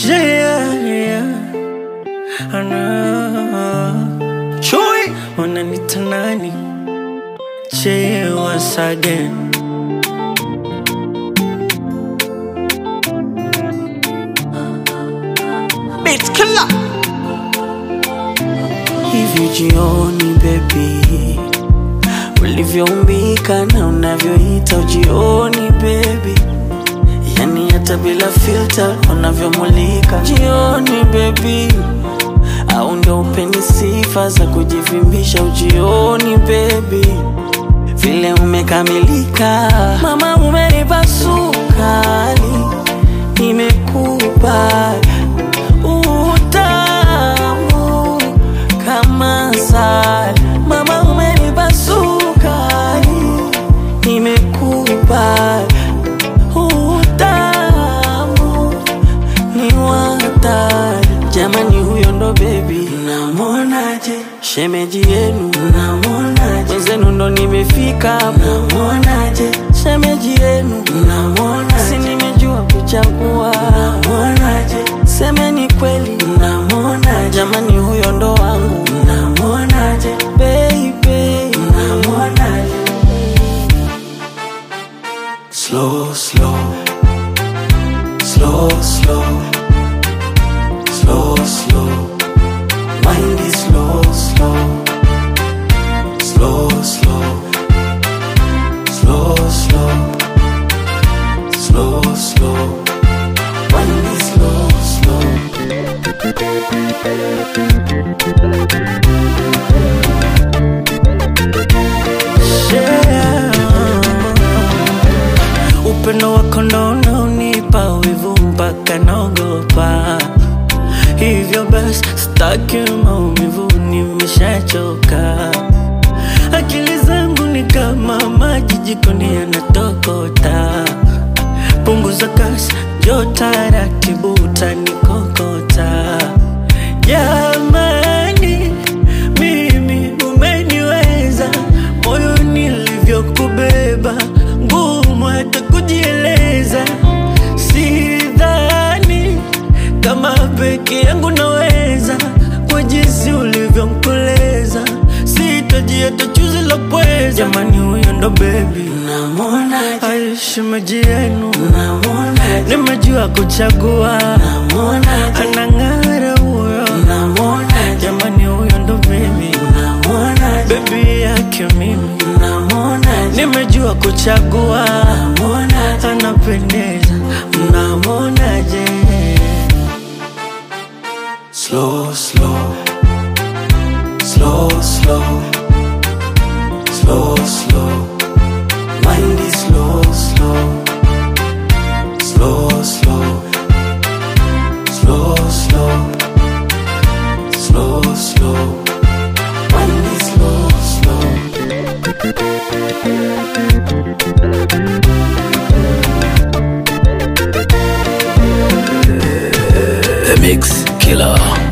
Yeah, yeah. Ana Chui wananita nani? Che once again. Beat killer. Hivi jioni baby, ulivyoumbika na unavyoita ujioni baby, yani hata bila filter unavyomulika jioni baby, au ndo upeni sifa za kujivimbisha ujioni baby, vile umekamilika mama, umenipa sukari, nimekupa utamu kama asali. Mama, umenipa sukari, nimekupa utamu ni watari. Jamani, huyo ndo bebi, namonaje? Shemeji yenu, namonaje? Wenzenu ndo nimefika hapa, namonaje? Shemeji yenu, namonaje? Si nimejua kuchagua, namonaje? Semeni kweli, namonaje? Jamani, huyo ndo wangu, namonaje? Baby, namonaje? Slow, slow, slow, slow, slow, slow. Mind is slow, slow, slow, slow, slow, slow, slow, slow. Mind is slow, slow. Yeah. Upendo wako ndo unaonipa wivu mpaka naogopa, hivyo basi sitaki maumivu, nimeshachoka. Akili zangu ni kama maji jikoni yanatokota, punguza kasi, njoo taratibu, utanikokota. Jamani, mimi umeniweza, moyo nilivyokubeba, ngumu hata kujieleza. Sidhani kama peke yangu naweza, kwa jinsi ulivyonkoleza, sitaji hata chuzi la pweza. Jamani, huyo ndo bebi, namwona shemeji yenu, namwona nimejua kuchagua, namwona anang'ara huyo, namwona jamani, huyo ndo bebi, namwona bebi yake mimi, namwona nimejua kuchagua, namwona anapendeza, mnamwonaje? Slow, slow, slow, slow, slow, slow. Mind is slow, slow, slow, slow, slow, slow, slow, slow. Mind is slow, slow. The Mix Killer.